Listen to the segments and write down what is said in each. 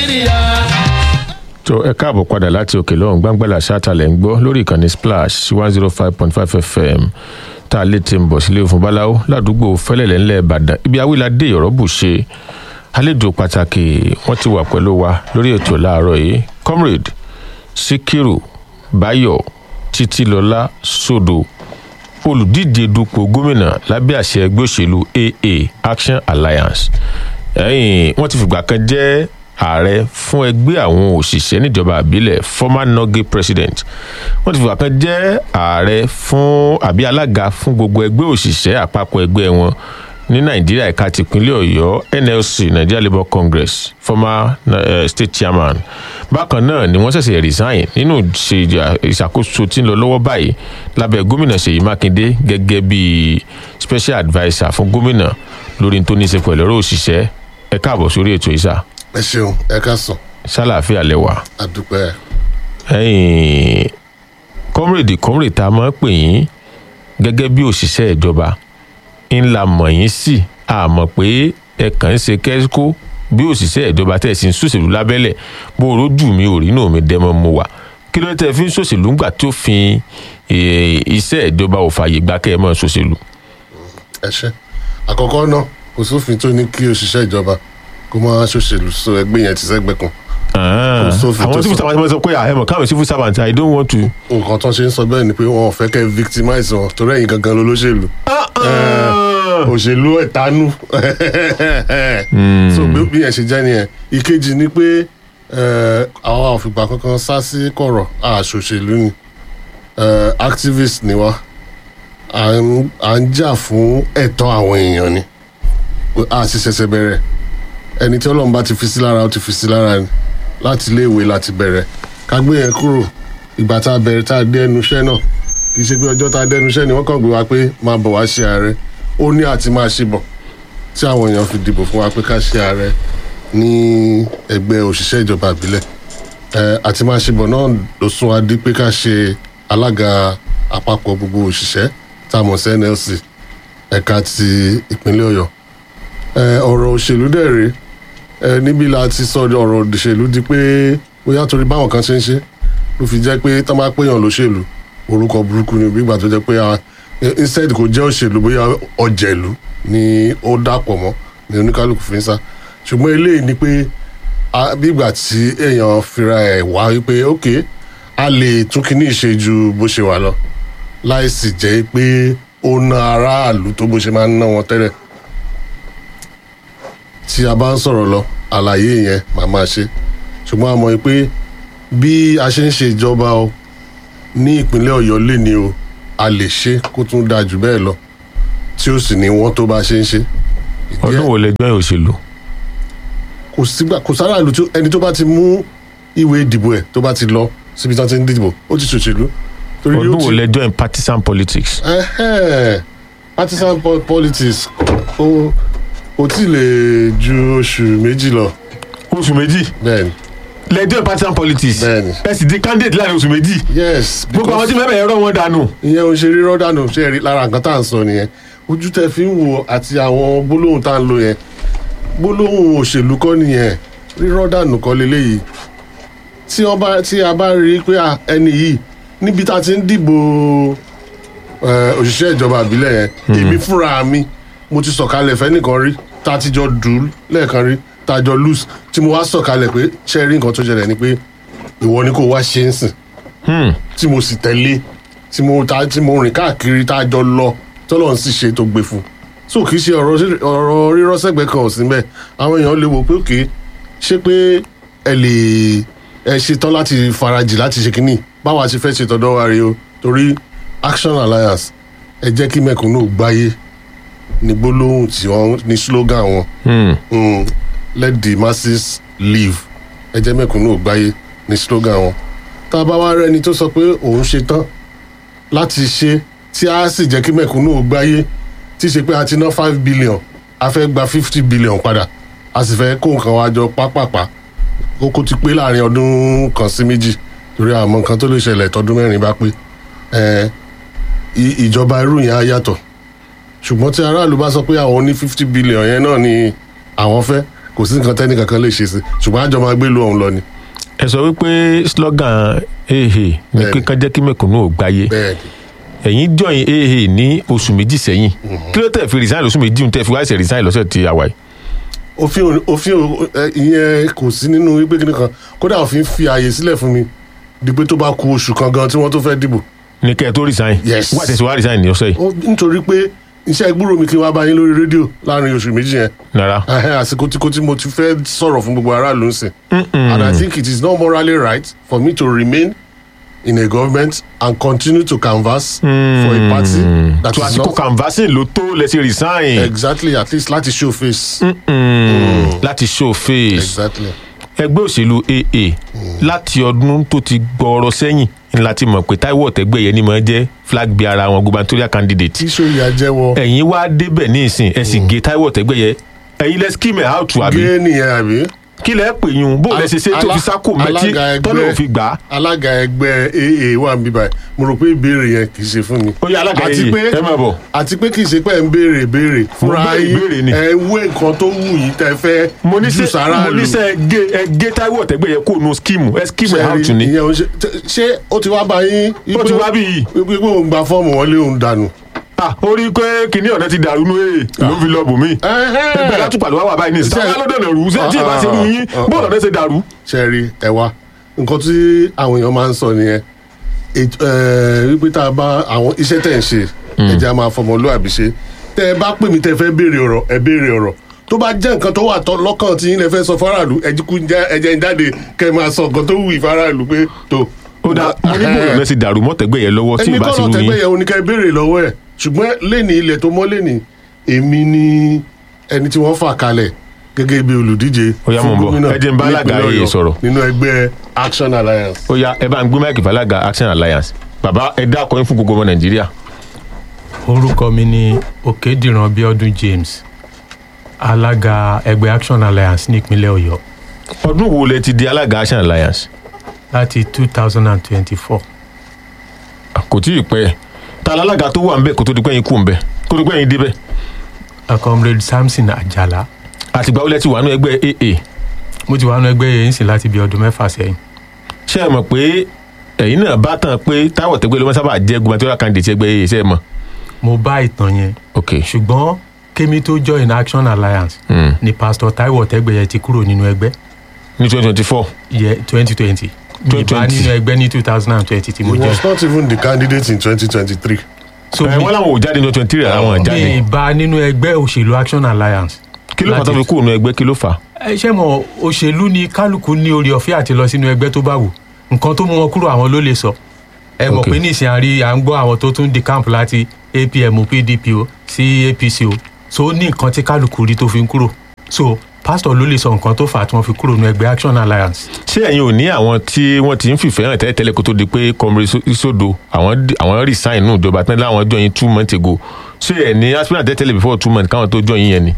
nàìjíríà. tó ẹ káàbọ̀ padà láti òkè lọ́hùn gbàngbàlà ṣáàtàlẹ̀ ń gbọ́ lórí ìkànnì splash one zero five point five fm tá a lè ti ń bọ̀ sílé òfin báláwo ládùúgbò fẹ́lẹ̀lẹ̀ ńlẹ̀ ìbàdàn ibi awíládé ọ̀rọ́ bù ṣe àlejò pàtàkì wọ́n ti wà pẹ̀lú wa lórí ètò láàárọ̀ yìí comrade sikiru bayo títílọlá sódò olùdíje dupò gómìnà lábẹ́ àṣẹ ẹgbẹ́ òṣèlú aa action alliance ẹ̀yìn wọ́n ti fìgbà kan jẹ́ ààrẹ fún ẹgbẹ́ àwọn òṣìṣẹ́ níjọba àbílẹ̀ former nogi president wọ́n ti fìgbà kan jẹ́ ààrẹ fún àbí alága fún gbogbo ẹgbẹ́ òṣìṣẹ́ àpapọ̀ ẹgbẹ́ wọn ní nàìjíríà ẹ̀ka tìpínlẹ̀ ọ̀yọ́ nlc nigeria labour congress former uh, state chairman bákan náà ni wọ́n ṣẹ̀ṣẹ̀ resign nínú ìṣàkóso tí ń lọ lọ́wọ́ báyìí lábẹ́ gómìnà ṣèyí mákindé gẹ́gẹ́ bí special adviser fún gómìnà lórí tó ní í ṣe pẹ̀lú ọ̀rọ̀ òṣìṣẹ́ ẹ káàbọ̀ sórí ètò ìṣà ẹ ṣeun ẹ ká sùn ṣàlàáfíà lẹwà àdúpẹ́ ẹ̀yìn kọ́mrèdì kọ́mrèdì tá a máa ń pè yín gẹ́gẹ́ bí òṣìṣẹ́ ìjọba ńlá mọ̀ yín sí àmọ̀ pé ẹ kàn ń ṣe kẹ́síkó bí òṣìṣẹ́ ìjọba tẹ̀ sí ń ṣòṣèlú lábẹ́lẹ̀ bó o rójú mi ò rí náà mi dẹ́mọ́ mo wà kí ló tẹ́ fi ń ṣòṣèlú ńgbà tó fi iṣẹ́ ìjọba ò fààyè gbà kẹ́ ẹ mọ́ ṣòṣèlú. ẹ ṣe àkọ́kọ́ náà kò sófin tó ní kí òṣìṣẹ́ ìjọba kó máa ṣòṣèlú so ẹgbẹ́ yẹn ti sẹ́gbẹ́ kan Ah, sófin tó àwọn civil sọ. servant sọ pé àhẹmọ káwọn civil servant i don't want to. nǹkan tó ṣe ń sọ bẹ́ẹ̀ ni pé wọn ò fẹ́ kẹ́ victimize wọn torí ẹ̀yin gangan ló lóṣèlú òṣèlú ẹ̀tanú so bí bí yẹn ṣe jẹ́ nìyẹn ìkejì ni pé eh, àwa òfìgbà kankan sá sí kọ̀rọ̀ àṣòṣèlú ni Eh, activist ni wá à ń à ń jà fún ẹ̀tọ́ àwọn èèyàn ni a sì ṣẹ̀ṣẹ̀ bẹ̀rẹ̀ ẹni tí ọlọ́run bá ti fi sí lára ó ti fi sí lára ni láti iléèwé láti bẹ̀rẹ̀ ká gbé yẹn kúrò ìgbà tá a bẹ̀rẹ̀ tá a dé ẹnu iṣẹ́ náà kì í ṣe pé ọjọ́ tá a dé ẹnu iṣẹ́ ni wọ́n kàn gbé wa pé máa bọ̀ wá ṣe ààrẹ ó ní àti máa ṣe bọ̀ tí àwọn èèyàn fi dìbò fún wa pé ká ṣe ààrẹ ní ẹgbẹ́ òṣìṣẹ́ ìjọba ìbílẹ̀ ẹ àti máa ṣe bọ̀ náà ló sún wa dé pé ká ṣe alága àpapọ̀ gbogbo òṣìṣẹ́ tá a mọ̀ sí nlc ẹ̀ka ti ìpínlẹ̀ ọ̀yọ́ ẹ ọ̀rọ̀ òṣèlú dẹ̀ rèé ẹ níbí la ti sọ ọ̀rọ̀ òṣèlú di pé bóyá torí báwọn kan ṣe ń ṣe ló fi jẹ́ pé tán bá péyàn lóṣèlú orúkọ burúkú ni bí ìgbà tó jẹ́ pé a instead kò jẹ́ òṣèlú bóyá ọ̀jẹ̀lú ni ó dàpọ̀ mọ́ ni oníkálukú fi ń sá ṣùgbọ́n eléyìí ni pé a- bí ìgbà tí èèyàn fira ẹ̀ wá wípé ok a lè tún kíní ìṣe ju bó ṣe wà lọ láì sì jẹ́ pé ó ná aráàlú tó bó ṣe máa ń ná wọn tẹ́lẹ̀ tí a bá ń sọ̀rọ̀ lọ àlàyé yẹn màá máa ṣe ṣùgbọ́n a mọ̀ pé bí a ṣe ń ṣe ìjọba o ní ìpínlẹ̀ ọ̀yọ́ lè ní o a lè ṣe kó tún dáa jù bẹ́ẹ̀ lọ tí ó sì ní wọ́n tó bá ṣe ń ṣe. Ìdí ọdún ẹ̀- wo lẹ join òṣèlú. kò sígbà kò sára ìlú tó ẹni tó bá ti mú ìwé ìdìbò ẹ̀ tó bá ti lọ síbi tí wọ́n ti ń dìbò ó ti ṣòṣèlú. torí yóò ọdún wo ti- lẹ join partisan politics. Ẹhẹ́n, partisan po- politics ó ó tí lè ju oṣù méjì lọ oṣù méjì bẹ́ẹ̀ ni lẹ join partisan politics. Bẹ́ẹ̀ni. ẹ sì di candidate láàrin oṣù méjì. yes gbogbo àwọn tí because mẹ́fẹ̀ẹ́ ẹ̀rọ wọn dànù. ìyẹn ò ṣe rírọ́ dànù ṣe rí lára nǹkan tá à ń sọ nìyẹn ojú tẹ fi ń wo àti àwọn gbólóhùn tá à ń lò yẹn gbólóhùn òṣèlú kọ́ nìyẹn rírọ́ dànù kọ́ leléyìí tí wọ́n bá tí a bá rí i pé à, ẹni yìí níbi tá a ti ń dìbò eh, òṣìṣẹ́ ìjọba àbílẹ̀ yẹn èmi fúnra mi mo ti sọ̀kalẹ̀ fẹ́nìkan rí tá a ti jọ dùn lẹ́ẹ̀kan rí tá a jọ lose tí mo wá sọ̀kalẹ̀ pé ṣe rí nǹkan tó ṣẹlẹ̀ ni pé ìwọ ni kò wá ṣe ń sìn tí mo sì tẹ̀lé tí mo ta tí mo rìn káàkiri tá a jọ lọ tọ́lọ̀ ń sì ṣe tó gbé fún so kì í ṣe ọ̀rọ̀ sí- ọ̀rọ̀ rírọ́ sẹ́gbẹ̀ẹ́ kan ò sí mbẹ́ àwọn èèyàn lè wò pé òkè ṣé pé ẹ lè ẹ ṣetán láti farajì láti ṣe kínní báwa ṣe fẹ́ ṣe tọ́dọ̀ wa rèé o torí action alliance ẹ jẹ́ kí mẹ̀kúnnù gbáyé ní gbólóhùn tí wọ́n ní slogan wọn mm, let the masses live ẹ jẹ́ mẹ̀kúnnù gbáyé ní slogan wọn tá a bá wá rẹ́ni tó sọ pé òun ṣe tán láti ṣe tí a sì jẹ́ kí mẹ̀kúnnù gbáyé tí ṣe pé a ti ná five billion a fẹ́ gba fifty billion padà a sì fẹ́ kó nǹkan wá jọ pápápá kókó ti pé láàrin ọdún kan sí méjì torí àmọ́ nǹkan tó lè ṣẹlẹ̀ tọdún mẹ́rin bá pé ẹ, i- ìjọba irú yẹn á yàtọ̀ ṣùgbọ́n tí aráàlú bá sọ pé àwọn ní fifty billion yẹn náà ni àwọn fẹ́ kò kò sí nǹkan tẹ́ni kankan lè ṣe sí ṣùgbọ́n àjọ máa gbé lu ọ̀hún lọ ni ẹ sọ wípé slogan ehe ní Bẹ́ẹ̀ni. kíkan jẹ́ kí mẹ̀kúnnù ò gbáyé bẹ́ẹ̀ ni ẹ̀yin join ehe ní oṣù méjì sẹ́yìn kí ló tẹ̀ fi resign lóṣù méjì tẹ̀ fi wá ṣe resign lọ́sẹ̀ tí a wà yìí. òfin ò- òfin ò- ẹ, ìyẹn kò sí nínú wípé kíni kan kódà òfin fi ààyè sílẹ̀ fún mi di pé tó bá ku oṣù kan gan tí wọ́n tó fẹ́ dìbò ní kẹ́ ẹ tó resign Yes. wá tẹ̀sí wá resign ní ọ̀sẹ̀ yìí Ó- nítorí pé iṣẹ́ gbúrò mi kí n wá bá yín lórí rédíò láàrin oṣù méjì yẹn nara Ẹhẹ́, àsìkò tí kò tí mo ti fẹ́ sọ̀rọ̀ fún gbogbo aráàlú ń sìn and I think it is not morally right for me to remain in a government and continue to canvass for a party that tó is àsìkò not canvassing ló tó lẹ́sẹ̀ resign exactly at least láti show face Mm, láti show face exactly ẹgbẹ́ òṣèlú aa láti ọdún tó ti gbọ́ọ̀rọ̀ sẹ́yìn ni láti mọ̀ pé Táíwò Ọ̀tẹ́gbẹ̀yẹ ni mo jẹ́ flag bearer àwọn gubernatorial candidate tí sóyà jẹ́wọ́ ẹ̀yin wá débẹ̀ ní ìsìn ẹ̀ sì gé Táíwò Ọ̀tẹ́gbẹ̀yẹ ẹ̀yin lẹ́ skimẹ̀ out àbí gé nìyẹn àbí kí lẹ́ pè yún bó lẹ́ ṣe ṣe tó fi sákò mẹ́tí alága ẹgbẹ́- tọ́lẹ̀ ò fi gbà á alága ẹgbẹ́ aa wà níbí báyìí mo rò pé ìbéèrè yẹn kì í ṣe fún mi ó yẹ alága àti yìí pé ẹ máa bọ̀ àti pé kì í ṣe pé ẹ̀ ń béèrè béèrè fúnra béèrè yín ìbéèrè ni. ẹ wé nǹkan tó wù yín tẹ́ fẹ́ mo ní jù sẹ́ sára mo ní sẹ́ ẹ gé ẹ gé Táíwò Ọ̀tẹ́gbẹ̀yẹ kó nu skimu ẹ skimu ẹ out ni ìyẹn ò ń ṣe tẹ- ṣé ó ti wá bá yín ó ti wá bí yìí wípé pé òun gba fọ́ọ̀mù wọlé òun dànù. ah ó rí i pé kinní ọ̀nà ti dàrú nú èè ló fi lọ bòmí ẹgbẹ́ látùpà ló wá wà báyìí ní ìsìn Ṣé- táwọn alódò náà rú ṣé tí ì bá ṣe rú yín Ah, ah, bóòlù ọ̀nà ṣe dàrú. ṣe rí ẹ wá nǹkan tí àwọn èèyàn máa ń sọ nìyẹn Èt- ẹ, wípé tá a bá àwọn iṣẹ́ tẹ̀ ń ṣe ẹ̀jẹ̀ a máa fọmọlúàbí ṣe tẹ́ ẹ bá pè mí tẹ́ fẹ́ béèrè ọ̀rọ̀ ẹ béèrè ọ̀rọ̀ tó bá jẹ́ nǹkan tó wà tọ́ lọ́kàn tí yín lẹ fẹ́ sọ faraàlú ẹ̀jíkú ẹ̀jẹ̀ ń jáde kẹ́ ẹ máa sọ nǹkan tó wù í faraàlú pé tó. ó dá mo ní bóòlù ọ̀nà ṣe dàrú mọ́tẹ́gbẹ̀yẹ lọ́wọ́ tí ì ẹni bá ṣe kọ́nà rú tẹ́gbẹ́ yín yẹn oníkẹ́ béèrè lọ́wọ́ ẹ̀ ṣùgbọ́n lẹ́ni ilẹ̀ tó mọ́ lẹ́ni èmi ni ẹni tí wọ́n fà kalẹ̀ gẹ́gẹ́ bí olùdíje Ó yá, mò ń bọ̀. gómìnà Ẹ jẹ́ n bá alága nípínlẹ̀ yìí Ọ̀yọ́ sọ̀rọ̀. nínú ẹgbẹ́ Action Alliance. ó yá ẹ bá ń gbé máìkì fàlágà action alliance bàbá ẹ dákọ yín fún gbogbo ọmọ nàìjíríà orúkọ mi ni òkèdìran bíọ́dún james alága ẹgbẹ́ action alliance nípínlẹ̀ ọ̀yọ́ ọdún wo lẹ ti di alága action alliance láti two thousand and twenty-four kò tí ì pẹ́ ta lálága tó wà ń bẹ̀ kó tó di pé yín kú ń bẹ̀ kó tó di pé yín débẹ̀ comrade samson ajala àtìgbà wo lẹ ti wà nínú ẹgbẹ́ aa mo ti wà nínú ẹgbẹ́ yẹn sì láti bí ọdún mẹ́fà sẹ́yìn ṣé ẹ mọ̀ pé ẹ̀yin náà bá tàn pé Táíwò Ọ̀tẹ́gbẹ̀yẹ ló máa sábà jẹ́ gubernatorial candidate ẹgbẹ́ aa ṣe é mọ̀ mo bá ìtàn yẹn ok ṣùgbọ́n kémi tó join action alliance Hmm. ni pastor taiwo ọ̀tẹ́gbẹ̀yẹ ti kúrò nínú ẹgbẹ́ ní twenty twenty four yẹ twenty twenty mi bá 2020. nínú ẹgbẹ́ ní two thousand and twenty tí mo he jẹ́ was not even the candidate in twenty twenty three. so ẹ mi wọ́n làwọn ò jáde ní twenty three àwọn ò mi jáde bá nínú ẹgbẹ́ òṣèlú action alliance kí ló fà tó fi kúrò nínú ẹgbẹ́ kí ló fà ẹ ṣe mọ òṣèlú ni kálukú ní orí ọ̀fẹ́ àti lọ sínú ẹgbẹ́ tó bá wù nǹkan tó mú wọn kúrò àwọn ló lè sọ ẹ mọ̀ Ok. pé nísìnyí àrí à ń gbọ́ àwọn tó tún di camp láti apm pdp o sí apc o so ó ní nǹkan tí kálukú rí tó fi ń kúrò so pásítọ̀ ló lè sọ nǹkan tó fà á tí wọ́n fi kúrò nínú ẹgbẹ́ action alliance ṣé ẹ̀yin ò ní àwọn tí wọ́n ti ń fìfẹ́ hàn tẹ́lẹ̀tẹ́lẹ̀ kó tó di pé kọmire isodo àwọn di- àwọn resign nù ìjọba tán láwọn jọ yín two months ago ṣé ẹ̀ ní aspirant tẹ́lẹ̀tẹ́lẹ̀ before two months káwọn tó jọ yín yẹn ni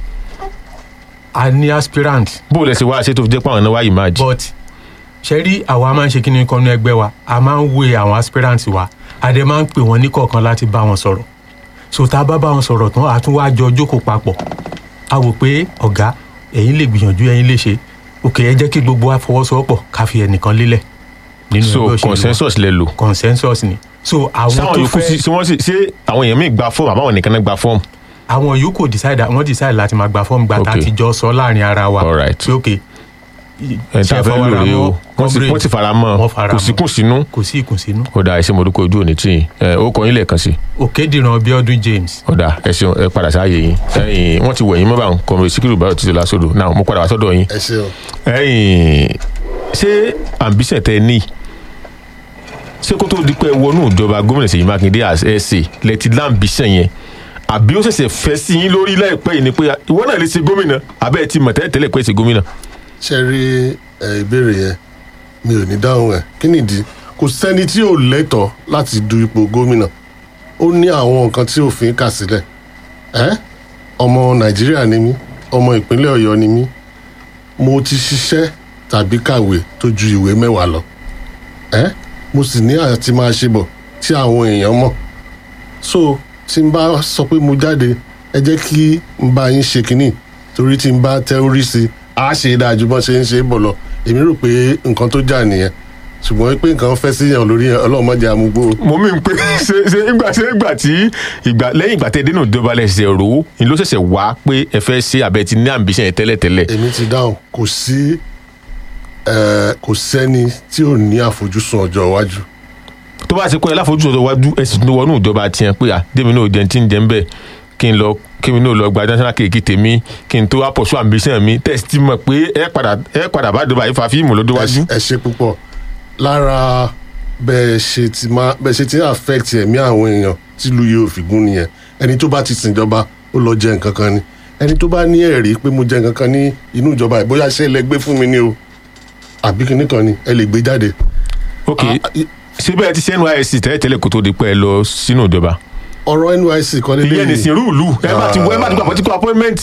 a ní aspirant bó o lẹ ṣe wá ṣe tó fi jẹ́ pé àwọn náà wá yìí máa jì. but ṣe rí àwa máa ń ṣe kí ni kan ní ẹgbẹ́ wa a máa ń wé àwọn aspirants wa a dẹ̀ máa ń pè wọ́n ní kọ̀ọ̀kan láti bá wọn sọ̀rọ̀ so tá a bá bá wọn sọ̀rọ̀ tán a tún wá jọ jókòó papọ̀ a wò pé ọ̀gá ẹ̀yin lè gbìyànjú ẹ̀yin lè ṣe òkè ẹ jẹ́ kí gbogbo wa fọwọ́sowọ́pọ̀ ká fi ẹnìkan lélẹ̀ nínú so ẹgbẹ́ òṣèlú wa. consensus lẹ lò. consensus ni so àwọn sáwọn tó yòókù sí fẹ́ sí wọ́n sì ṣé àwọn èèyàn míì gba fọ́ọ̀mù àbáwọn nìkan náà gba fọ́ọ̀mù. àwọn yòókù decide wọ́n decide láti máa gba fọ́ọ̀mù gbà tá a Okay. ti jọ sọ láàrin ara wa All right. pé òkè ẹ̀ tá a fẹ́ lò rèé o wọ́n sì- wọ́n sì fara mọ́ wọ́n fara kò mọ́. sí kùn sínú. kò sí ìkùnsínú ó dáa ẹ ṣé mo dúpẹ́ ojú òní tí yín ẹ ó kọ yín lẹ́ẹ̀kan sí òkèdìran bíọ́dún james ó dáa ẹ ṣeun ẹ padà sáàyè yín ẹ̀yin wọ́n ti wẹ̀ yín mọ́ báwọn kọmire síkírù báyọ̀ títí lásòdò náà mo padà wá sọ́dọ̀ yín ẹ ṣeun. ẹ̀yin ṣé ambition tẹ ní ṣé kó tó di pé ẹ wọnú ìjọba gómìnà Ṣèyí Mákindé as ẹsẹ lẹti lambition yẹn àbí ó ṣẹ̀ṣẹ̀ fẹ́ sí yín lórí láìpẹ́ yìí ni pé ìwọ náà lè ṣe gómìnà àbẹ́ ẹ ti mọ̀ tẹ́lẹ̀ tẹ́lẹ̀ pé ṣe gómìnà. ṣe rí ẹ, ìbéèrè yẹn mi ò ní dáhùn ẹ kí nìdí kò sẹ́ni tí ò lẹ́tọ̀ọ́ láti du ipò gómìnà ó ní àwọn nǹkan tí òfin kà sílẹ̀ ẹ́ ọmọ nàìjíríà ni mí ọmọ ìpínlẹ̀ ọ̀yọ́ ni mí mo ti ṣiṣẹ́ tàbí kàwé tó ju ìwé mẹ́wàá lọ ẹ́ mo sì ní àti máa ṣe bọ̀ tí àwọn èèyàn mọ̀ so tí n bá sọ pé mo jáde ẹ jẹ́ kí n bá yín ṣe kínní torí tí n bá tẹ́ orí sí á ṣe é dáa ju bọ́n ṣe ń ṣe é bọ̀ lọ èmi rò pé nǹkan tó jà nìyẹn ṣùgbọ́n pé nǹkan fẹ́ síyàn lórí yẹn ọlọ́run má jẹ́ àmúgbó mo mí pé ṣe ṣe ìgbà ṣe ìgbà tí ìgbà lẹ́yìn ìgbà tẹ́ dénú ìjọba lẹ̀ ṣe rò ó ni ló ṣẹ̀ṣẹ̀ wá pé ẹ fẹ́ ṣe àbẹ ti ní ambition yẹn tẹ́lẹ̀tẹ́lẹ̀ èmi ti dáhùn kò sí ẹ, kò sẹ́ni tí ò ní àfojúsùn ọjọ́ iwájú tó bá ṣe kọ́ ẹ láfojú ọ̀dọ̀ wájú ẹ sì tún wọnú ìjọba tiẹ̀ pé à démi náà jẹun tí ń jẹ ń bẹ̀ kí n lọ kí mi náà lọ gba national kéèkì tèmi kí n tó wá pọ̀ sí ambition mi tẹ̀sí ti mọ̀ pé ẹ padà ẹ padà bá ìjọba yìí fa fíìmù lọ́dọ̀ wájú. ẹ ṣe púpọ̀ lára bẹ́ẹ̀ ṣe ti máa bẹ́ẹ̀ ṣe ti ń affect ẹ̀mí àwọn èèyàn tílu yìí ò fi gún nìyẹn ẹni tó bá ti sìnjọba ó lọ jẹ nǹkan kan ni ẹni tó bá ní ẹ̀rí pé mo jẹ nǹkan kan ní inú ìjọba ẹ̀ bóyá ṣe lẹ gbé fún mi ni o àbí kinní kan ni ẹ lè gbé jáde. ok Ah, i- síbẹ̀ ti ṣe nysc tẹ́lẹ̀tẹ́lẹ̀ kó tó di pé ẹ lọ sínú ìjọba ọ̀rọ̀ nysc kan lé ìyẹn nìsín rúùlù ẹ má ti wọ ẹ má ti gba political appointment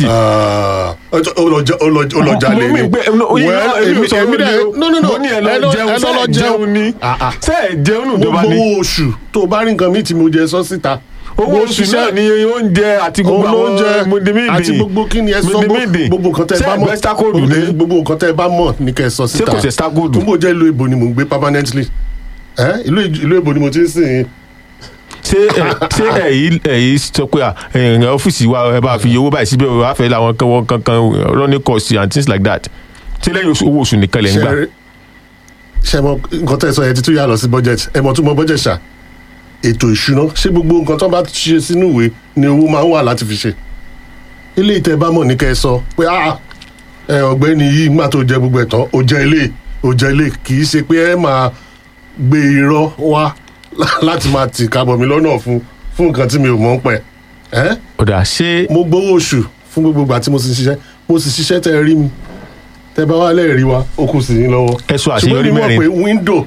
ó lọ jalè mo mí ni pé oyin náà èmi ò sọ èmi dẹ̀ no no no mo ní ẹ ẹ lọ lọ- jẹun ẹ lọ ṣé lọ ẹ jẹun ni Ah, ah. ṣé ẹ jẹun nù ìjọba gbogbo ni owó oṣù tó o bá rí nǹkan míì tí mo jẹ sọ síta owó oṣù náà ni oúnjẹ àti gbogbo àwọn oúnjẹ mìdìmídì àti gbogbo kí ni ẹ sọ mìdìmídì gbogbo nǹkan tẹ ẹ bá ṣé mọ̀ ẹgbẹ́ stákòdù ni gbogbo nǹkan tẹ ẹ bá mọ̀ ní kẹ ẹ sọ síta kò ṣe stákòdù? túnbọ̀ jẹ́ ìlú èbò ni mò ń gbé permanently ẹ ìlú ìlú èbò ni mo ti ń sìn ṣé ẹ ṣé ẹ̀yí ẹ̀yí sọ pé à, ẹ̀yìn ọ́fíìsì wa ẹ bá fi owó báyìí síbẹ̀ wàá fẹ́ làwọn kan wọn kankan running cost and things like that ṣé lẹ́yìn oṣù- owó oṣù nìkan lẹ̀ ń gbà ṣe ṣe mọ nǹkan tẹ ẹ sọ yẹn ti tún yà lọ sí budget ẹ mọ tún mọ budget ṣá ètò ìṣúná ṣé gbogbo nǹkan tó bá ṣe sínú ìwé ni owó máa ń wà láti fi ṣe ilé ìtẹ bá mọ̀ ní kẹ́ ẹ sọ pé ah ẹ ọ̀gbẹ́ni yìí nígbà tó jẹ gbogbo ẹ̀ tán ó jẹ ilé ó jẹ ilé kì í ṣe pé ẹ máa gbé irọ́ wá láti máa tì kábọ̀ mi lọ́nà fún fún nǹkan tí mi ò mọ̀ ń pẹ́ ẹ́ ọ̀dà ṣé mo gbowó oṣù fún gbogbo ìgbà tí mo sì ṣiṣẹ́ mo sì ṣiṣẹ́ tẹ́ ẹ rí mi tẹ́ bá wà lẹ́ẹ̀rí wa ó kù sí yín lọ́wọ́ Ẹ sọ àṣeyọrí ṣùgbọ́n mi mọ̀ mẹ́rin. pé wíńdò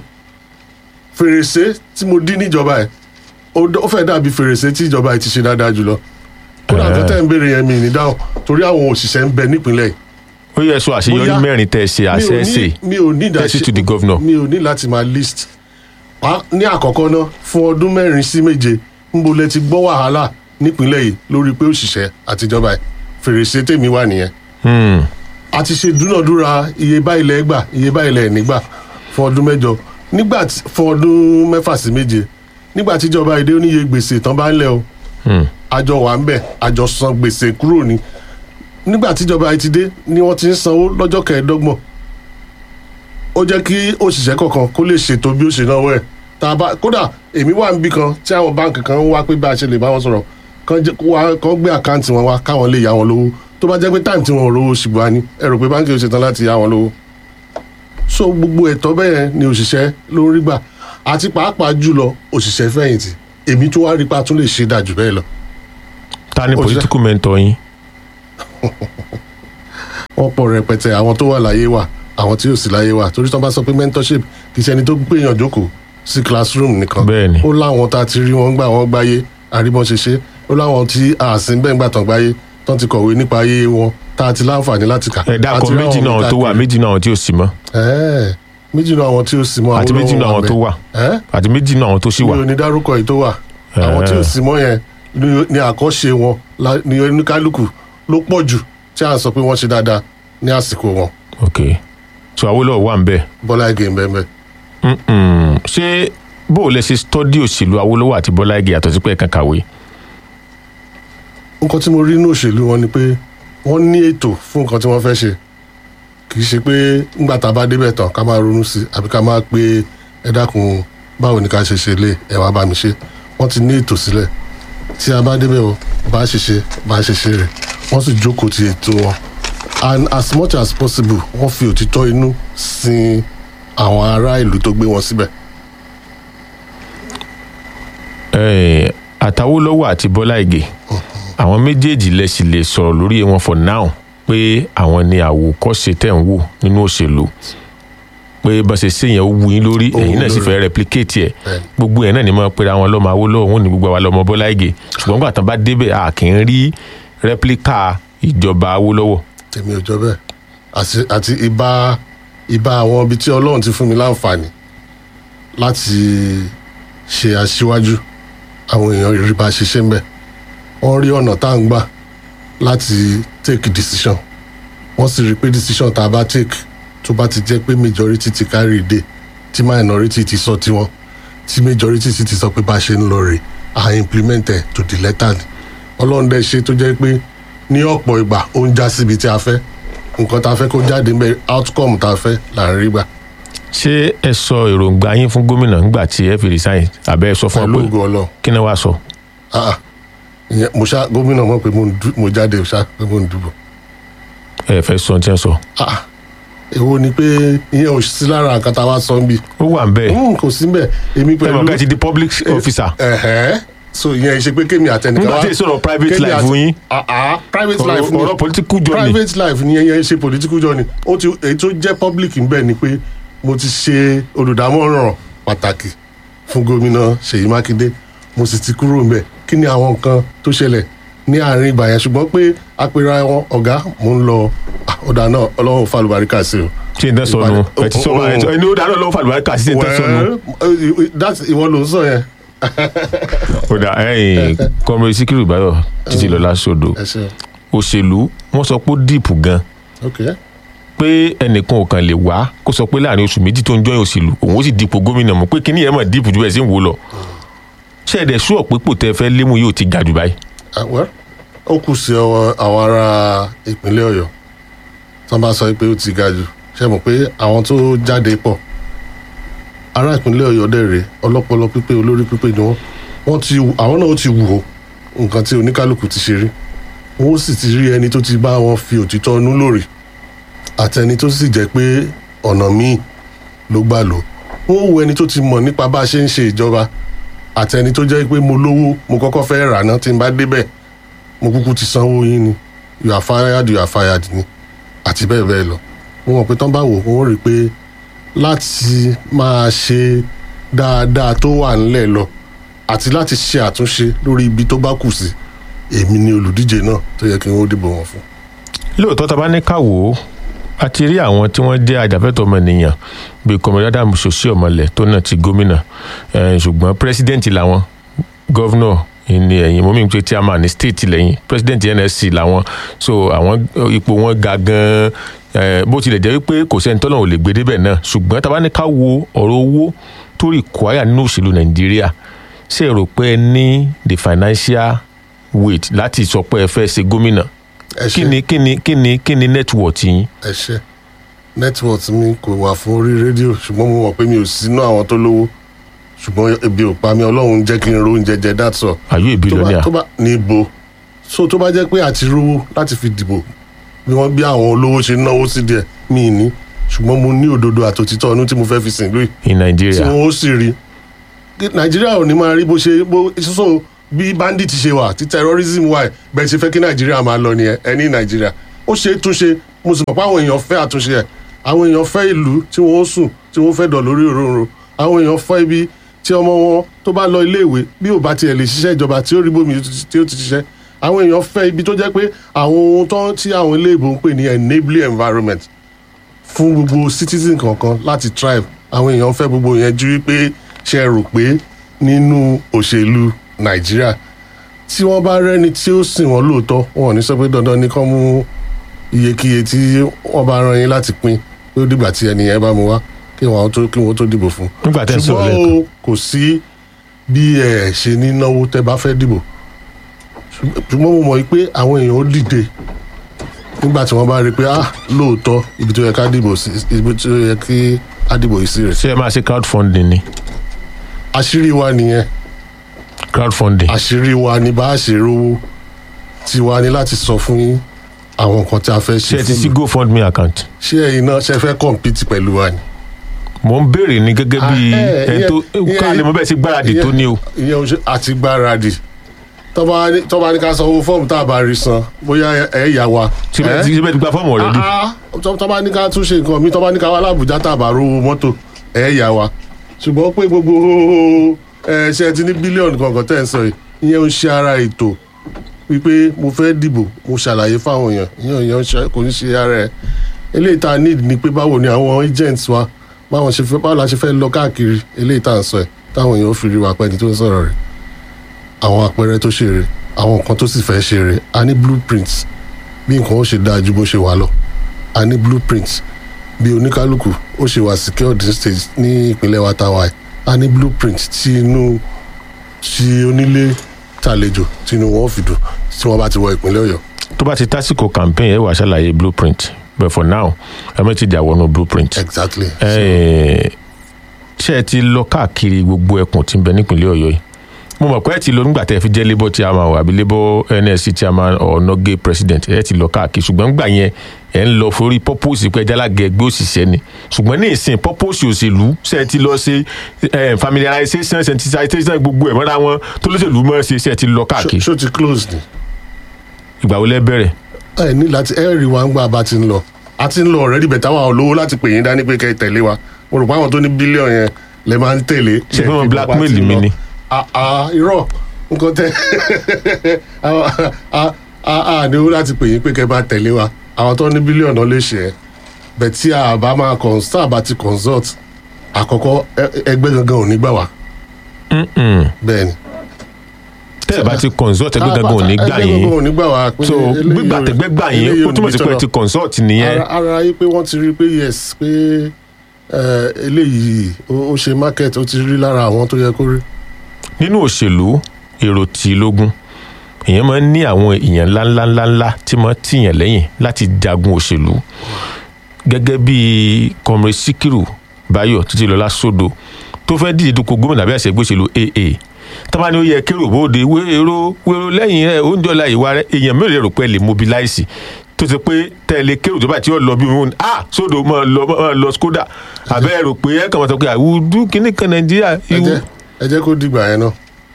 fèrèsé tí mo dín níjọba ẹ̀ ó dọ́- ó fẹ́ dàbí fèrèsé tí ìjọba ẹ̀ ti ṣe dáadáa jùlọ kódà nǹkan tẹ́ ń béèrè yẹn mi ní dáhùn torí àwọn òṣìṣẹ́ ń bẹ nípìnlẹ̀ yìí ó yẹ sọ àṣeyọrí Bóyá- mẹ́rin tẹ́ ẹ ṣe mi ò àṣẹ ṣe ní- mi ò ní tẹ́sí ìdáṣe to the governor mi ò ní láti máa list Wá- ní àkọ́kọ́ náà fún ọdún mẹ́rin sí méje níbo lẹ ti gbọ́ wàhálà nípìnlẹ̀ yìí lórí pé òṣìṣẹ́ àtijọba ẹ̀ fèrèsé tèmi wà nìyẹn Hmm. a ti ṣe dúnàdúrà iye báyìí lẹ gbà iye báyìí lẹ nígbà fún ọdún mẹ́jọ nígbà tí fún ọdún mẹ́fà sí méje nígbà tíjọba èdè oníye gbèsè tán bá ń lẹ o Hmm. àjọ wà ń bẹ àjọ san gbèsè kúrò ní nígbà tíjọba yìí ti dé ni wọ́n ti ń sanwó lọ́jọ́ kẹẹ̀ẹ́dọ́gbọ̀n ó jẹ́ kí òṣìṣẹ́ kọ̀ọ̀kan kó lè ṣètò bí ó ṣe náwó ẹ̀ tá a bá kódà èmi wà níbí kan tí àwọn báǹkì kan ń wá pé bá a ṣe lè bá wọn sọ̀rọ̀ kán jẹ́- kó wá- kán gbé àkáǹtì wọn wá káwọn lè yá wọn lówó tó bá jẹ́ pé táìmù tí wọn ò rówó ṣùgbọ́n a ní ẹ rò pé báǹkì ò ṣetán láti yá wọn lówó so gbogbo ẹ̀tọ́ bẹ́ẹ̀ ni òṣìṣẹ́ ló ń rí gbà àti pàápàá jùlọ òṣìṣẹ́ fẹ̀yìntì èmi tó wá rí pa tún lè ṣe dájú bẹ́ẹ̀ lọ ta ni Òṣìṣẹ́- political mentor yín wọ́n pọ̀ rẹpẹtẹ àwọn tó wà láyé wà àwọn tí ò sí láyé wà torí tí wọ́n bá sọ pé mentorship kì í ṣe ẹni tó gbéyàn jókòó sí classroom nìkan Bẹ́ẹ̀ni. ó láwọn tá a ti rí wọn gbà wọ́n gbáyé àríbọn ṣe ṣe ó láwọn tí àsìn bẹ́ẹ̀ ń gbà tán gbáyé tán ti kọ̀wé nípa ayé wọn tá a ti láǹfààní láti kà ẹ dákọ Àti rí méjì àwọn náà tó wà káàkiri. méjì náà tí ò sí mọ́ Ẹ́ẹ̀, méjì náà àwọn tí ó sì mọ́ àti méjì náà àwọn tó wà ẹ́ àti méjì náà àwọn tó sì mi wà ò ní dárúkọ yìí tó wà àwọn tí ò sì mọ́ yẹn ni- ni àkọ́ṣe wọn la- ni oníkálukú ló pọ̀ jù tí a sọ pé wọ́n ṣe dáadáa ní àsìkò wọn ok so Awólọ́wọ̀ wà ń bẹ̀ Bọ́lá Ìgè ń bẹ́ẹ̀ bẹ́ẹ̀. Mm-mm. ṣé bó o lẹ ṣe stọ́dí òṣèlú Awólọ́wọ̀ àti Bọ́lá Ìgè yàtọ̀ sí pé ẹ̀kan kàwé nǹkan tí mo rí inú òṣèlú wọn ni pé wọ́n ní ètò fún nǹkan tí wọ́n fẹ́ ṣe kì í ṣe pé ńgbà tá a bá débẹ̀ tán ká máa ronú sí i àbí ká máa pé ẹ dákun báwo ni ká ṣe ṣe lé ẹ wá bá mi ṣe wọ́n ti ní ètò sílẹ̀ tí a bá débẹ̀ o bá a ṣe ṣe bá a ṣe ṣe rẹ̀ wọ́n sì jókòó ti ètò wọn and as much as possible wọ́n fi òtítọ́ inú sin àwọn ará ìlú tó gbé wọn síbẹ̀ Eh, àtàwólọ́wọ̀ àti Bọ́lá Ìgè àwọn méjèèjì lẹ sì lè sọ̀rọ̀ lórí wọn for now pé àwọn ni àwòkọ́ṣe tẹ̀ ń wò nínú òṣèlú pé bá ṣe ṣe yẹn ó wù yín lórí Ó wù ẹ̀yin náà sì lórí. fẹ́ replicate ẹ̀ Bẹ́ẹ̀ni. gbogbo ẹ̀ náà ni mo pera wọn lọ́mọ Awólọ́wọ̀ wọn ní gbogbo àwa lọ́mọ Bọ́lá Ìgè ṣùgbọ́n nígbà tán bá débẹ̀ a kì í rí replica ìjọba Awólọ́wọ̀ tèmi ò jọ bẹ́ẹ̀ àti àti ìbá ìbá àwọn ibi tí ọlọ́run ti fún mi láǹfààní láti ṣe aṣíwájú àwọn èèyàn rí bá ṣe ṣe ń bẹ̀ wọ́n rí ọ̀nà tá à ń gbà láti take decision wọ́n sì rí i pé decision tá a bá take tó bá ti jẹ́ pé majority ti carry day tí minority ti sọ tiwọn tí majority sì ti sọ pé bá a ṣe ń lọ rè à implement ẹ̀ to the letter ọlọ́run dẹ̀ ṣe tó jẹ́ pé ní ọ̀pọ̀ ìgbà ó ń já síbi tí a fẹ́ nǹkan tá a fẹ́ kó jáde ń bẹ outcome tá a fẹ́ là ń rí gbà ṣé ẹ sọ èròǹgbà yín fún gómìnà ńgbà tí ẹ fi resign àbẹ́ ẹ sọ fún pẹ̀lú ọ pé ògo ọlọ́run kí ni wàá sọ. Ah, ah. Ìyẹn, mo ṣá gómìnà mọ̀ pé mo ń dú- mo jáde ṣá pé mo ń dùbò ẹ fẹ́ sọ tí ẹ sọ. Ah, ah. èwo ni pé ìyẹn ò sí lára nǹkan tá a wá sọ ń bì ó wà ń bẹ́ẹ̀ Mm, kò sí mbẹ èmi ẹ pẹ̀lú mọ̀ ká ti di public officer ẹ̀hẹ́ so ìyẹn ṣe pé kémi àtẹnìkan nígbà tí ì sọ̀rọ̀ private kémi life àti- yín Ah, ah, private life ni ọ̀rọ̀ political journey private life ni ìyẹn ṣe political journey ó ti èyí tó jẹ́ public ń bẹ̀ ni pé mo ti ṣe olùdámọ̀ràn pàtàkì fún gómìnà Ṣèyí Mákindé mo sì ti kúrò ńbẹ̀ kí ni àwọn nǹkan tó ṣẹlẹ̀ ní àárín ìgbà yẹn ṣùgbọ́n pé apẹ̀rẹ̀ wọn ọ̀gá mo ń lọ ah, ọ̀dà náà ọlọ́run fàlùbáríkà sí o. tí n tẹ́ sọnù ẹ ti sọ Ìbàdàn- ẹni ó dáná lọ́wọ́ fàlùbáríkà kà sí tí n tẹ́ sọnù. well uh, that's ìwọ ló ń sọ yẹn. ó dà ẹyìn kọmọrin síkírù báyọ̀ títí lọ́la sódò ẹ ṣe òṣèlú wọ́n sọ pé ó dìpù gan ok pé ẹnìkan ò kàn lè wá kó sọ pé láàrin oṣù méjì tó ń jọyìn òṣèlú òun ó sì dipò gómìnà mọ̀ pé kíní yẹn mọ̀ dìpù ju bẹ́ẹ̀ sí ń wò lọ ṣé ẹ̀dẹ̀ sú ọ̀pẹ́ pò tẹ́ fẹ́ lému yóò ti ga jù báyìí. Ah, well ó kù sí ọwọ́ àwọn ará ìpínlẹ̀ Ọ̀yọ́ tó bá sọ pé ó ti ga jù ṣe mọ̀ pé àwọn tó jáde pọ̀ ará ìpínlẹ̀ Ọ̀yọ́ dẹ̀rẹ̀ ọlọ́pọlọ pípé olórí pípé ni wọ́n wọ́n ti wù- àwọn náà ó ti wù ó nǹkan tí oníkálukú ti ṣe rí wọ́n ó sì ti rí ẹni tó ti bá wọn fi òtítọ́ inú lórí àtẹni tó sì jẹ́ pé ọ̀nà míì ló gbà lò wọ́n ó wo ẹni tó ti mọ̀ nípa bá a ṣe ń ṣe ìjọba àtẹni tó jẹ́ pé mo lówó mo kọ́kọ́ fẹ́ rà ná tí n bá débẹ̀ mo kúkú ti sanwó yín ni you are fired you are fired ni àti bẹ́ẹ̀ bẹ́ẹ̀ lọ mo mọ̀ pé tán bá wò wọ́n rí i pé láti máa ṣe dáadáa tó wà ńlẹ̀ lọ àti láti ṣe àtúnṣe lórí ibi tó bá kù sí èmi ni olùdíje náà tó yẹ kí n ó dìbò wọn fún. lóòótọ́ tá a bá ní ká wò ó a ti rí àwọn tí wọ́n jẹ́ ajàfẹ́tọ̀ọ́ ọmọnìyàn bíi kọmọdé Adam Sosi Ọmọlẹ̀ tó náà ti gómìnà Eh, ṣùgbọ́n pírẹsidẹ́ǹtì làwọn gọ́vnọ̀ ní ẹ̀yìn mọ́mí pé chairman ní state lẹ́yìn pírẹsidẹ́ǹtì NSC làwọn so àwọn eh, ipò wọn ga gan-an eh, bó tilẹ̀ jẹ́ wípé kò sẹ́ni tọ́lọ̀ ò lè gbé débẹ̀ náà ṣùgbọ́n tá a bá ní ká wo ọ̀rọ̀ owó tó rí kwaya nínú òṣèlú Nàìjíríà ṣe rò pé ẹ ní the financial weight láti sọ pé ẹ fẹ́ ṣe gómìnà ẹ kí ṣe ni kí ni kí ni kí ni network yín ẹ ṣe network mi kò wà fún orí rédíò ṣùgbọ́n mo mọ̀ pé mi ò sínú àwọn tó lówó ṣùgbọ́n ebi ò pa mi ọlọ́run jẹ́ kí n ro oúnjẹ jẹ that's all. are you a tó bá billionaire tó bá níbo so tó bá jẹ́ pé àti rówó láti fi dìbò bí wọ́n bí àwọn olówó ṣe náwó sí díẹ̀ mí ní ṣùgbọ́n mo ní òdodo àtòtítọ́ ọdún tí mo fẹ́ fi sìn lóyè in tí Nigeria wọ́n ó sì rí nàìjíríà ò ní máa rí bó ṣe bó so bí bandit ṣe wà tí terrorism wà bẹ́ẹ̀ ṣe fẹ́ kí nàìjíríà máa lọ nìyẹn ẹni nàìjíríà ó ṣe é túnṣe mo sì mọ̀ pé àwọn èèyàn fẹ́ àtúnṣe ẹ̀ àwọn èèyàn fẹ́ ìlú tí wọ́n ó sùn tí wọ́n fẹ́ dọ̀ lórí òróǹro àwọn èèyàn fẹ́ ibi tí ọmọ wọn tó bá lọ iléèwé bí ò bá tiẹ̀ lè ṣiṣẹ́ ìjọba tí ó rí bómi tí ó ti ṣiṣẹ́ àwọn èèyàn fẹ́ ibi tó jẹ́ pé àwọn ohun tó tí àwọn iléèbó ń pè ní enabling environment fún gbogbo citizen kankan láti thrive àwọn èèyàn fẹ́ gbogbo yẹn ju wípé ṣe rò pé nínú òṣèlú nàìjíríà tí wọ́n bá rẹ́ni tí ó sìn wọ́n lóòótọ́ wọn ò ní sọ pé dandan ní kán mú iyekíye tí wọ́n bá rán yín láti pín pé ó dìgbà tí ẹnìyẹn bá mu wá kí wọ́n tó kí wọ́n tó dìbò fún. nígbà tẹ́ ń sọ̀rọ̀ ṣùgbọ́n lẹ́ẹ̀kan o kò sí bí ẹ ṣe ní náwó tẹ́ bá fẹ́ dìbò ṣùgbọ́n mo mọ̀ pé àwọn èèyàn ó dìde nígbà tí wọ́n bá rí i pé ah lóòótọ́ ibi tó yẹ ká dìbò sí ibi tó yẹ kí á dìbò yìí sí rẹ̀ ṣé ẹ máa ṣe crowdfunding ni àṣírí wa nìyẹn crowdfunding àṣírí wa ni bá a ṣe rówó tiwa ni láti sọ fún yín àwọn nǹkan tí a fẹ́ ṣé ṣe ẹ ti sí fún mi GoFundMe account ṣé ẹ̀yin náà ṣe fẹ́ compete pẹ̀lú wa ni. mo ń béèrè ní gẹ́gẹ́ bí Ah, eh, ẹni tó ìyẹn- ká lè mọ bẹ́ẹ̀ sí gbáradì tó ní o ìyẹn o ṣe àti gbáradì tọ́ba ní- tọ́ba ní ká sanwó fọ́ọ̀mù tá a bá rí san bóyá ẹ̀ yà wa. síbẹ̀ Eh? tí síbẹ̀ ti gba fọ́ọ̀mù ọ̀rẹ́dì Ah, ah, tọ́- tọ́ba ní ká tún ṣe nǹkan mi tọ́ba ní ká wá lábùjá tá a bá rówó mọ́tò ẹ̀ yà wa ṣùgbọ́n pé gbogbo ẹ ṣe ti ní bílíọ̀nù kankan tẹ́ ẹ̀ ń sọ yìí ìyẹn ń ṣe ara ètò wípé mo fẹ́ dìbò mo ṣàlàyé fáwọn èèyàn ìyẹn ìyẹn ń ṣe- kò ní ṣe ara ẹ̀ eléyìí tá a need ni pé báwo ni àwọn agents wa báwọn ṣe fẹ́ báwo la ṣe fẹ́ lọ káàkiri eléyìí tá à ń sọ ẹ̀ táwọn èèyàn ó fi rí wa pẹ́ni tó ń sọ̀rọ̀ rẹ̀ àwọn àpẹẹrẹ tó ṣe rè àwọn nǹkan tó sì fẹ́ ṣe rè a ní blueprint bí nǹkan ó ṣe dáa ju bó ṣe wà lọ a ní blueprint bí oníkálukú ó ṣe wà secured stage ní ìpínlẹ̀ wa táwa yìí a ní blueprint tí inú tí onílé tàlejò tí inú wọn fi dùn tí wọ́n bá ti wọ ìpínlẹ̀ ọ̀yọ́ tó bá ti tásìkò campaign ẹ wà ṣàlàyé blueprint but for now ẹ mọ̀ ti dà wọnú blueprint. exactly. Ẹ, ṣé ẹ ti lọ káàkiri gbogbo ẹkùn tí ń bẹ nípìnlẹ̀ ọ̀yọ́ yìí mo mọ̀ pé ẹ ti lọ nígbà tẹ́ ẹ fi jẹ́ labour chairman o àbí labour nsc chairman or noge president ẹ ti lọ káàkiri ṣùgbọ́n nígbà yẹn ẹ ń lọ forí purpose pé jálàgẹ ẹgbẹ́ òṣìṣẹ́ ni ṣùgbọ́n ní ìsìn purpose òṣèlú ṣé ẹ ti lọ ṣe ẹ, familiarization sensitization gbogbo ẹ̀ mọ́ra wọn tó lóṣèlú mọ́ ṣe ṣé ẹ ti lọ káàkiri ṣó ti close ni ìgbà wo lẹ bẹ̀rẹ̀ ẹ ní láti ẹ rí wa ń gbà bá ti ń lọ a ti ń lọ already bẹ̀tà wa olówó láti pè yín dání pé kẹ́ ẹ tẹ̀lé wa mo rò pé àwọn tó ní bílíọ̀n yẹn lè máa ń tẹ̀lé. Ṣé pé wọ́n Ẹ fi blackmail bá ti mi lọ. ni? Ah, ah, irọ́ nǹkan tẹ a- a- a a ní owó láti pè yín pé kẹ́ ẹ bá tẹ̀lé wa àwọn tó ní bílíọ̀nù náà lè ṣe é bẹ̀ tí a bá máa consult bá ti consult àkọ́kọ́ ẹ- ẹgbẹ́ gangan ò ní gbà wá Mm-mm. bẹ́ẹ̀ ni. tẹ́ ẹ bá ti consult ẹgbẹ́ gangan ò ní gbà ẹgbẹ́ yín gangan ò ní gbà wá pé so eléyìí gbígbà ò- tẹ́gbẹ́ gbà eléyìí yín ò ó ní túmọ̀ sí pé ẹ tọ́nà ti consult nìyẹn ara ara yìí pé wọ́n ti rí i pé yes pé eh, eléyìí ó ó ṣe market ó ti rí lára àwọn tó yẹ kó rí. nínú òṣèlú èrò tí lógún èèyàn máa ń ní àwọn èèyàn ńláńláńláńlá tí máa ń tìyàn lẹ́yìn láti jagun òṣèlú gẹ́gẹ́ bí comrade sikiru bayo títí lọ́lá sódò tó fẹ́ díje dupò gómìnà bí àṣẹgbé òṣèlú aa tọ́ba ni ó yẹ kérò bóde wéèrò wéèrò lẹ́yìn rẹ̀ oúnjẹ ọ̀la ìwà rẹ̀ èèyàn mélòó rò pé ẹ lè mobilize tó ṣe pé tẹ̀lé kérò tó bá ti lọ bí wọn ah sódò máa lọ máa lọ skoda àbẹ́ rò pé ẹ kàn máa sọ pé àwùjọ kìnnì kan nàìjíríà ẹ ìwú jẹ́ ẹ jẹ́ kó dìgbà yẹn náà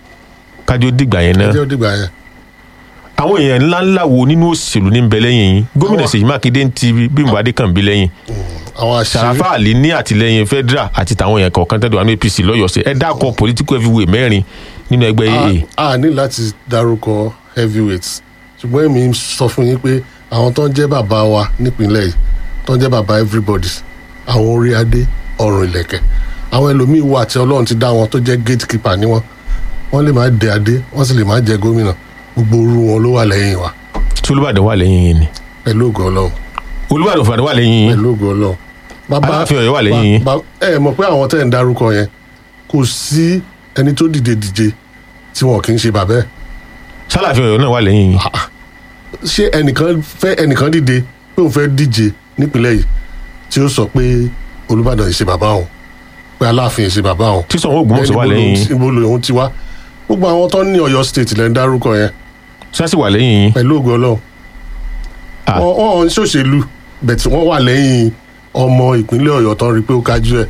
kájọ dìgbà yẹn ẹ náà jẹ́ ó dìgbà yẹn. àwọn èèyàn ńláńlá wo nínú òṣèlú ní bẹ lẹ́yìn yín gómìnà Àwọn- Ṣèyí Mákindé ń ti Bímbọ́ Adékànbí lẹ́yìn àwọn àṣírí Sàràfà Àlì ní àtìlẹ́yìn federal àti tàwọn èèyàn kọ̀ọ̀kan tẹ́lẹ̀ wà ní APC lọ́yọ̀ọ́ sí ẹ dákọ̀ political heavyweight mẹ́rin nínú ẹgbẹ́ AA a a ní láti dárúkọ heavyweights ṣùgbọ́n èmi sọ fún yín pé àwọn tó ń jẹ́ bàbá wa nípìnlẹ̀ yìí tó ń jẹ́ bàbá everybody àwọn orí adé ọrùn ìlẹ̀kẹ̀ àwọn ẹlòmíín wà tí ọlọ́run ti dá wọn tó jẹ́ gatekeeper ní wọn wọ́n lè má dé adé wọ́n sì lè má jẹ gómìnà gbogbo orú wọn ló wà lẹ́yìn wa tí Olúbàdàn wà lẹ́yìn yín ni pẹ̀lú ògo ọlọ́run Olúbàdàn fúnra wà lẹ́yìn yín pẹ̀lú ògo ọlọ́run. Aláàfin Ọ̀yọ́ wà lẹ́yìn yín. ba- ba- ẹ mọ̀ pé àwọn tẹ́ ẹ̀ ń dárúkọ yẹn kò sí ẹni tó dìde díje tí wọn kì í ṣe bàbá ẹ̀ Sálàfin Ọ̀yọ́ náà wà lẹ́yìn yín ṣé ẹnìkan fẹ́ ẹnìkan dìde pé òun fẹ́ díje nípínlẹ̀ yìí tí ó sọ pé olùbàdàn yìí ṣe bàbá òun pé aláàfin yìí ṣe bàbá òun tí Ṣàngó Ògbómọ̀ṣọ́ wà lẹ́yìn yín ibo lòun ti wá gbogbo àwọn tó ní Ọ̀yọ́ state lẹ ń dárúkọ yẹn sásì wà lẹ́yìn yín pẹ̀lú ògo Ọlọ́run Ah. wọn wọn ń ṣòṣèlú bẹ̀tì wọ́n wà lẹ́yìn ọmọ ìpínlẹ̀ Ọ̀yọ́ tó ń rí pé ó kájú ẹ̀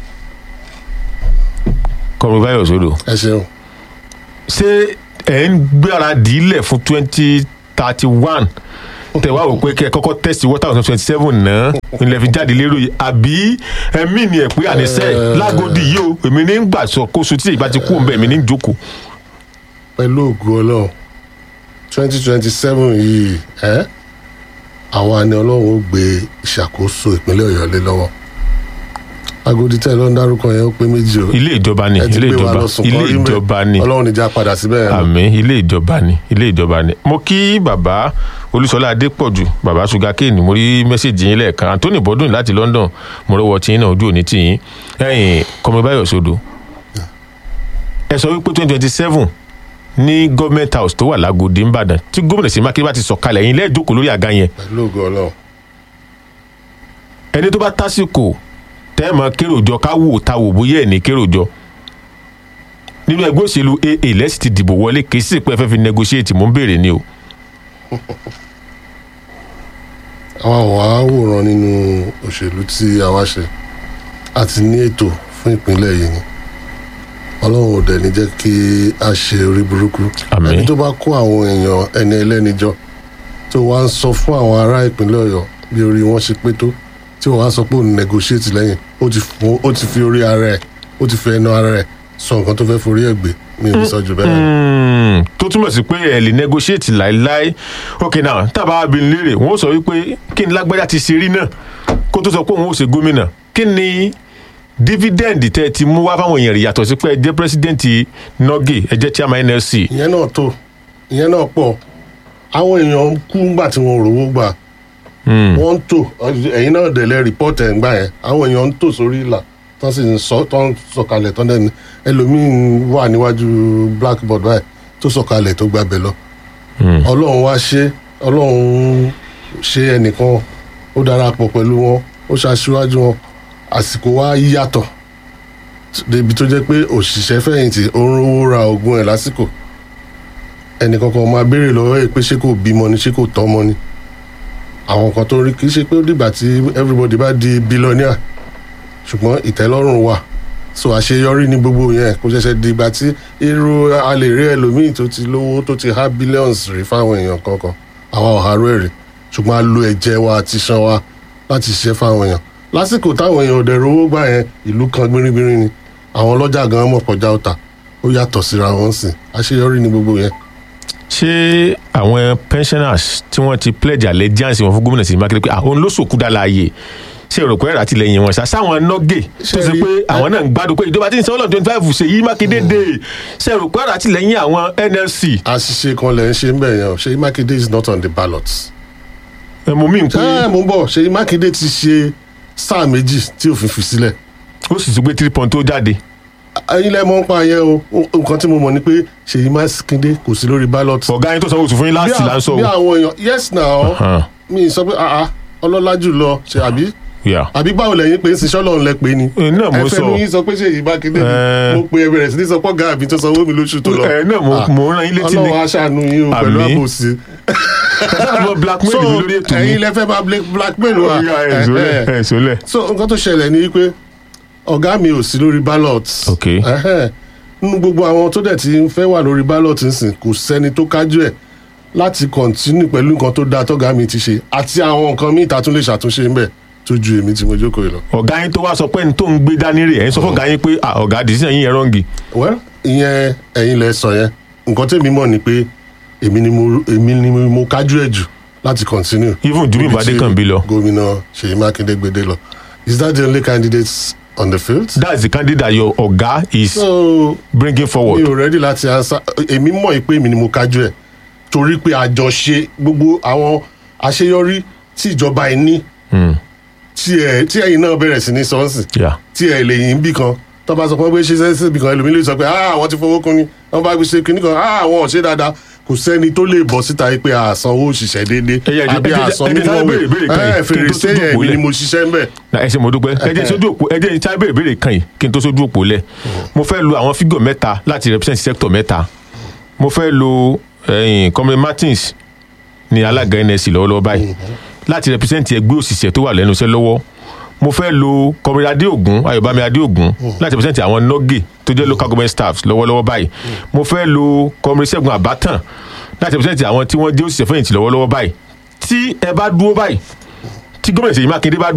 kọrin báyọ̀ sódò ẹ ṣeun ṣé ẹ̀ ń gbára dìílẹ̀ fún twenty thirty one tẹ wá wò pé kẹ kọ́kọ́ tẹsí one thousand twenty seven náà ilẹ̀ fi jáde lérò yìí àbí ẹ̀mí ni ẹ̀ pé àníṣe lágòdì yìí o èmi ní ń gbà sọ kóso tí ìgbà ti kú òun bẹ́ẹ̀ èmi ní ń jókòó. pẹ̀lú ògo Ọlọ́run twenty twenty seven yìí ẹ́ àwọn àni Ọlọ́run ó gbé ìṣàkóso ìpínlẹ̀ Ọ̀yọ́ lé lọ́wọ́ Agodi tẹ́ ẹ lọ ń dárúkọ yẹn ó pé méjì o ilé ìjọba ni ẹ ti ilé gbé wa ìjọba lọ sùn ilé kọ́ rí mbẹ́. ìjọba ni Ọlọ́run níjà padà síbẹ̀ yẹn lọ. àmì ilé ìjọba ni ilé ìjọba ni. mo kí bàbá olúṣọlá adépọ̀jù bàbá sugarcane mo rí mẹ́sẹ̀gì yín lẹ́ẹ̀kan anthony bọ́dún láti london mo rọwọ́ tí yín náà ojú òní tì yín ẹ̀yìn kọ́mọbáyọ̀ sódò ẹ sọ wípé twenty twenty seven ní government house tó wà lágòdì ńbàdàn tí gómìnà sí mákindé bá ti sọ̀kalẹ̀ yín lẹ́ẹ̀dókòó lórí àga yẹn pẹ̀lú ògo Ọlọ́run ẹni tó bá tásìkò tẹ́ẹ̀mọ kéròjọ ká wò ta wò bóyá ẹ̀ ní kéròjọ nínú ẹgbẹ́ òṣèlú aa lẹ́sìn ti dìbò wọlé kì í sì pé ẹ fẹ́ fi negotiate mò ń béèrè ni o àwọn àwọn àwòrán nínú òṣèlú tí a wá ṣe àti ní ètò fún ìpínlẹ̀ yìí ni Ọlọ́run ò dẹ̀ ní jẹ́ kí a ṣe orí burúkú Àmín. ẹni tó bá kó àwọn èèyàn ẹni ẹlẹ́ni jọ tó wá ń sọ fún àwọn ará ìpínlẹ̀ Ọ̀yọ́ bí orí wọn ṣe pé tó tí wọ́n á sọ pé òun negotiate lẹ́yìn ó ti fún- ó ti fi orí ara ẹ̀ ó ti fi ẹnu ara ẹ̀ sọ nǹkan tó fẹ́ forí ẹ̀ gbé mi ò ní sọ jù bẹ́ẹ̀ lọ. Hmm, tó túmọ̀ sí pé ẹ lè negotiate láéláé ok now tábà abìnrin léèrè wọ́n ó sọ wípé kí ni lágbájá ti ṣe rí náà kó tó sọ pé òun ó ṣe gómìnà kí ni dividend tẹ́ ẹ ti mú wá fáwọn èèyàn rí yàtọ̀ sí pé ẹ jẹ́ president nogi ẹ jẹ́ chairman nlc ìyẹn náà tó ìyẹn náà pọ̀ àwọn èèyàn kú ńgbà tí wọn ò rówó gbà wọ́n ń tò ẹ̀yin náà dẹ̀lẹ́ rìpọ́ọ̀tì ẹ̀ ń gbà yẹn àwọn èèyàn ń tò sórí ìlà tán sì ń sọ tán sọ̀kalẹ̀ tán dẹ́ni ẹlòmíín wà níwájú blackboard báyìí tó sọ̀kalẹ̀ tó gbàbẹ̀ lọ ọlọ́run wá ṣe ọlọ́run ṣe ẹnìkan ó darapọ̀ pẹ̀lú wọn ó ṣaṣíwájú wọn àsìkò wa yíyàtọ̀ débi tó jẹ́ pé òṣìṣẹ́ fẹ̀yìntì ó ń rówó ra oògùn ẹ̀ lásìkò ẹnìkankan máa béèrè lọ́wọ́ ẹ̀ pé ṣé kò bímọ ni ṣé kò tọ́mọ ni àwọn kan tó rí kì í ṣe pé ó dìgbà tí everybody bá di billionaire ṣùgbọ́n ìtẹ́lọ́rùn wà so àṣeyọrí ní gbogbo yẹn kò ṣẹ̀ṣẹ̀ dìgbà tí irú a lè rí ẹlòmíì tó ti lówó tó ti há billions rí fáwọn èèyàn kankan àwa ò harú ẹ̀ rí ṣùgbọ́n a lo ẹ̀jẹ̀ wa àti iṣan wa láti ṣiṣẹ́ fáwọn èèyàn lásìkò táwọn èèyàn ọ̀dẹ̀ rówó gbà yẹn ìlú kan gbéringbérin ni àwọn ọlọ́jà gan mọ̀ kọjá ọ̀tà ó yàtọ̀ síra wọn sìn àṣeyọrí ní gbogbo yẹn. ṣé àwọn pensioners tí wọ́n ti pledge allegiance wọn fún gómìnà sí mákindé pé àwọn ló sòkú dá láàyè ṣe rò pé ẹ̀rọ àtìlẹyìn wọn ṣá sáwọn nọ́gẹ̀ tó ṣe pé àwọn náà ń gbádùn pé ìjọba tí ń sanwó lọ́dún twenty five ṣe yí mákindé dé ṣe rò pé ẹ̀rọ àtìlẹyìn àwọn nlc. àṣìṣe kan lẹ̀ ń ṣe ń bẹ̀ yẹn o ṣèyí mákindé is not on the ballot. ẹ mú mi pé ẹ mò ń bọ̀ ṣèyí mákindé ti ṣe sáà méjì tí òfin fi sílẹ̀ ó sì tún gbé three point tó jáde. ẹyin lẹ mọ ń pa yẹn o nǹkan tí mo mọ ni pé ṣèyí mákindé kò sí lórí ballot. ọ̀gá yín tó sanwó oṣù fún yín láti là ń sọ bí o. àwọn èèyàn yes now Hàn, mi sọ pé ah ah ọlọ́lá jù lọ ṣe àbí yeah. àbí báwo lẹ́yìn pé ń sin sọ́lọ́run lẹ pé ni. ẹ náà mo ẹ sọ fẹnu yín sọ pé ṣèyí mákindé ni Ẹ. mo pe ẹ bẹ̀rẹ̀ sí ní sọ pé ọ̀gá mi tó sanwó mi lóṣù tó lọ. ẹ náà mo Ah, mo rán yín létí ni ọlọ́run aṣàánú yín o pẹ̀lú Àmín. àbòsí. ẹ mo blackmail so mi lórí ètò mi. ẹ̀yin lẹ fẹ́ máa bla- blackmail wa. Ọ̀gá, ẹ̀ Eh, sólẹ̀ eh. ẹ̀ sólẹ̀. so nǹkan tó ṣẹlẹ̀ ni pé ọ̀gá mi ò sí lórí ballot. Ok. Ẹhẹ́n. nínú gbogbo àwọn tó dẹ̀ ti ń fẹ́ wà lórí ballot nsìn kò sẹ́ni tó kájú ẹ̀ láti continue pẹ̀lú nǹkan tó dáa tọ́gá mi ti ṣe àti àwọn nǹkan míì tá a tún lè ṣàtúnṣe ń bẹ̀ tó ju èmi tí mo jókòó yìí lọ. ọ̀gá yín tó wá sọ pé ní tó ń gbé dání rè ẹ̀yin sọ fún ọ̀gá yín pé ah, ọ̀gá decision yín yẹn rọ́ǹgì. well ìyẹn ẹ̀yin lẹ sọ yẹn nǹkan tèmi mọ̀ ni pé èmi ni mo èmi ni mo kájú ẹ̀ jù láti continue. even jùmí Níbi ìbàdí tí kan bí lọ. gómìnà ṣèyí mákindé gbèdé lọ is that the only candidate on the field. that's the candidate your ọ̀gá is so bringing mi forward. ò ready láti answer èmi mọ̀ pé èmi ni mo kájú ẹ̀ torí pé àjọṣe gbogbo àwọn àṣeyọrí tí ìjọba ẹ̀ ní Hmm, tí ẹ̀ tí ẹ̀yin náà bẹ̀rẹ̀ sí ní sọ́ọ̀sì yeah. tí ẹ̀ lè yìn bí kan tó bá sọ pé wọ́n gbé ṣe sẹ́sì bí kan ẹlòmíì lè sọ pé ah àwọn ti fowó kun ni wọ́n bá gbé ṣe kinní kan ah àwọn ò ṣe dáadáa kò sẹ́ni tó lè bọ̀ síta yìí pé àsanwó òṣìṣẹ́ déédéé Ẹ yẹ, ẹ àbí jẹ́- àsan ẹ jẹ́ sáré béèrè ìbéèrè kan yìí, ẹ̀ kí n tó fèrèsé sójú yẹn òpó èmi ni lẹ̀. mo ṣiṣẹ́ ń bẹ̀. na ẹ ṣe mo dúpẹ́ ẹ jẹ́ sójú òpó ẹ jẹ́ sáré béèrè béèrè kan yìí kí n tó sójú òpó lẹ̀ mo fẹ́ lo àwọn fígọ̀ mẹ́ta láti represent sector mẹ́ta mo fẹ́ lo ẹ̀yìn comrade martins ní alága nsc lọ́wọ́lọ́wọ́ báyìí láti represent ẹgbẹ́ òṣìṣẹ́ tó wà lẹ́nu iṣẹ́ lọ́wọ́ mo fẹ́ lo comrade adéògùn ayọ̀bámi adéògùn láti represent àwọn nọ́gẹ̀ tó jẹ́ local government staffs lọ́wọ́lọ́wọ́ báyìí mo fẹ́ lo comrade ṣẹ́gun àbátàn láti represent àwọn tí wọ́n jẹ́ òṣìṣẹ́ fẹ̀yìntì lọ́wọ́lọ́wọ́ báyìí tí ẹ bá dúró báyìí tí gómìnà ṣèyí mákindé bá